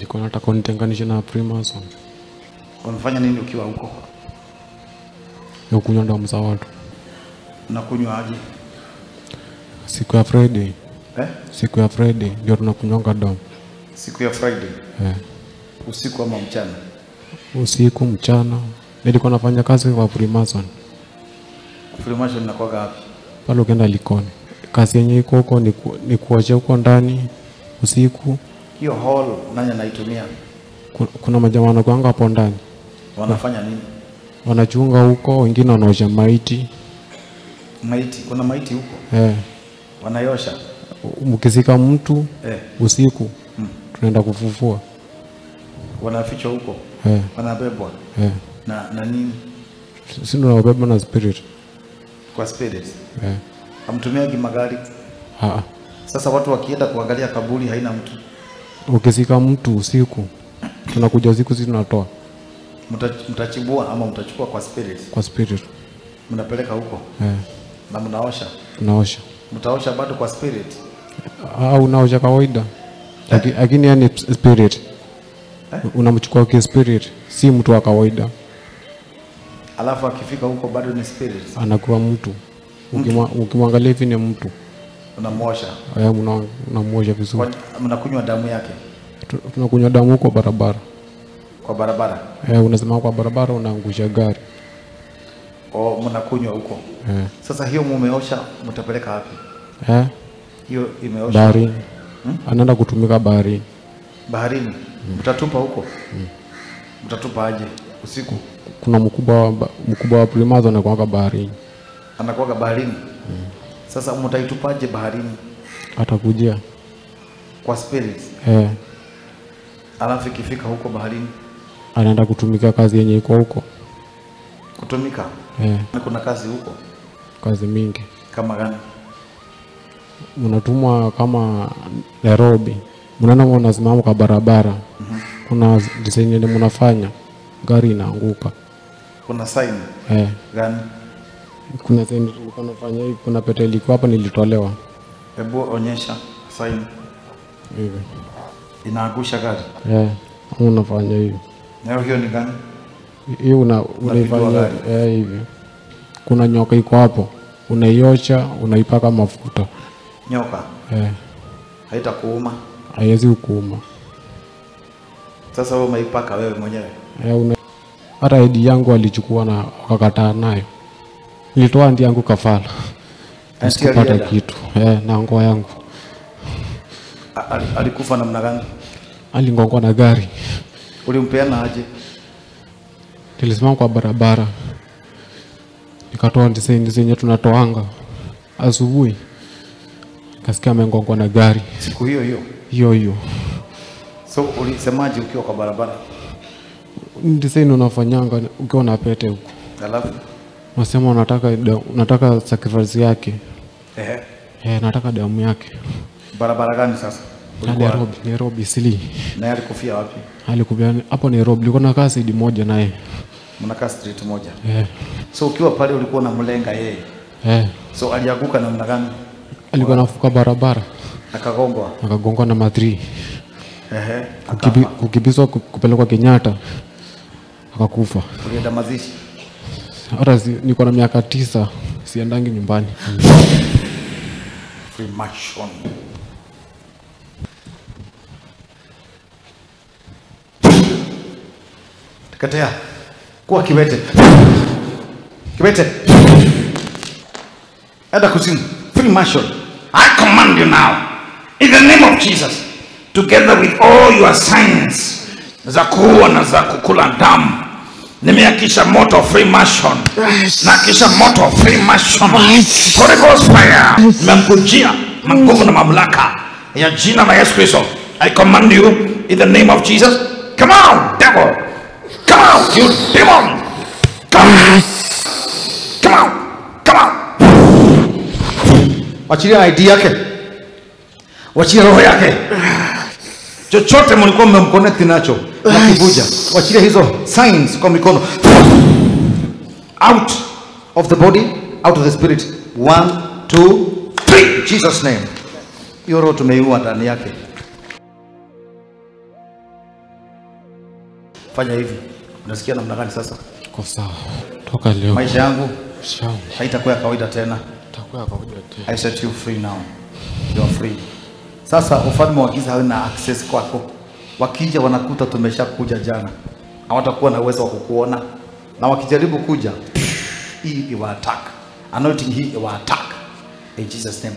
Nilikuwa nataka unitenganishe na Freemason Unafanya nini ukiwa huko? ya kunywa damu za watu. Unakunywa aje? Siku ya Friday, Eh? siku ya Friday ndio tunakunywanga damu Siku ya Friday, eh. usiku ama mchana? Usiku, mchana. Nilikuwa nafanya kazi kwa Freemason Freemason inakuwaga wapi? pale, ukienda Likoni. Kazi yenye iko huko ni, ku, ni kuosha huko ndani usiku. Hiyo hall nani anaitumia? Ku- Kuna majamaa wanakuanga hapo ndani Wanafanya nini? wanachunga huko, wengine wanaosha maiti Maiti, kuna maiti huko eh. wanayosha. Mkizika mtu Eh, usiku tunaenda kufufua wanafichwa huko, eh. wanabebwa Eh. na na nini? Si tunawabeba na spirit Kwa spirit. eh. Hamtumiagi magari. Ah. Sasa watu wakienda kuangalia kaburi haina mtu, Ukizika mtu usiku tunakuja usiku, si tunatoa Mta- mtachibua ama mtachukua kwa spirit, kwa spirit mnapeleka huko eh. na mnaosha. Tunaosha Mtaosha bado kwa spirit. au unaosha kawaida, Laki- lakini yani spirit unamchukua ki spirit, si mtu wa kawaida, Alafu akifika huko bado ni spirit, anakuwa mtu. Ukimwa- Ukimwangalia hivi ni mtu unamwosha. eh, una- unamwosha vizuri. Kwa- Mnakunywa damu yake Tu- Tunakunywa damu huko barabara kwa barabara, eh, unasimama kwa barabara unaangusha gari o mnakunywa huko. eh. Sasa hiyo mumeosha, mtapeleka wapi? Eh, Hiyo imeosha baharini anaenda kutumika baharini. baharini, mtatupa huko. Mtatupa aje usiku? Kuna mkubwa wa ba- mkubwa wa Primazo anakuanga baharini, Anakuwaga baharini. Sasa mtaitupaje baharini? atakujia Kwa spirit, eh, alafu ikifika huko baharini anaenda kutumika kazi yenye iko huko kutumika, eh, Na kuna kazi huko kazi mingi kama gani? mnatumwa kama Nairobi, mnaenda mnasimama kwa barabara, kuna design yenye mnafanya gari inaanguka Kuna sign eh, gani? kuna design tulikuwa nafanya hivi, kuna pete ilikuwa hapa nilitolewa Hebu onyesha sign hivi inaangusha gari. eh, unafanya hivi Nayo hiyo ni gani? hii una, unaifanya gari. eh, hivi. Kuna nyoka iko hapo, unaiosha unaipaka mafuta Nyoka eh, haitakuuma. haiwezi kuuma Sasa wewe umeipaka wewe mwenyewe. eh, una... hata edi yangu alichukua na wakakataa nayo, nilitoa ndi yangu kafala Anti sikupata alienda? kitu eh, na ngoa yangu A- ali- Alikufa namna gani? alingongwa na gari. Ulimpeana aje? Nilisimama kwa barabara nikatoa ndizi zenye tunatoanga asubuhi, kasikia amengongwa na gari Siku hiyo hiyo. hiyo hiyo. So ulisemaje ukiwa kwa barabara? Design unafanyanga ukiwa na pete huko, Alafu unasema unataka da- unataka sacrifice yake ehe, eh, nataka damu yake. barabara gani sasa? Na Ulikuwa Nairobi, Nairobi sili naye alikufia wapi? alikubia hapo Nairobi, nilikuwa nakaa sidi moja naye Mnakaa street moja. eh, So ukiwa pale ulikuwa unamlenga yeye. eh, So alianguka namna gani? alikuwa nafuka barabara Akagongwa. akagongwa na madhri Ehe, Kukibi, akafa. kukibizwa ku- kupelekwa Kenyatta akakufa. Ulienda mazishi. Hata si, niko na miaka tisa siendangi nyumbani. Freemason. Teketea. Kuwa kiwete. Kiwete. Enda kuzimu. Freemason. I command you now, in the name of Jesus, together with all your signs za kuua na za kukula damu, nimeakisha moto wa Freemason na kisha moto wa Freemason, Holy Ghost fire, nimemkujia maguvu na mamlaka ya jina la Yesu Kristo. I command you in the name of Jesus, come out devil, come out you demon, come, come out, come out. Wachilia ID yake. Wachilia roho yake. Chochote mlikuwa mmemconnect nacho na kivuja. Wachilia hizo signs kwa mikono. Out of the body, out of the spirit. One, two, three. Jesus name. Hiyo roho tumeiua ndani yake. fanya hivi unasikia namna gani sasa Iko sawa. Toka leo. maisha yangu Shauri. haitakuwa ya kawaida tena Takuwa kawaida tu. I set you free now. You are free. Sasa ufalme wa giza hauna access kwako. Wakija wanakuta tumeshakuja jana, hawatakuwa na uwezo wa kukuona, na wakijaribu kuja hii iwa attack, anointing hii iwa attack in Jesus name.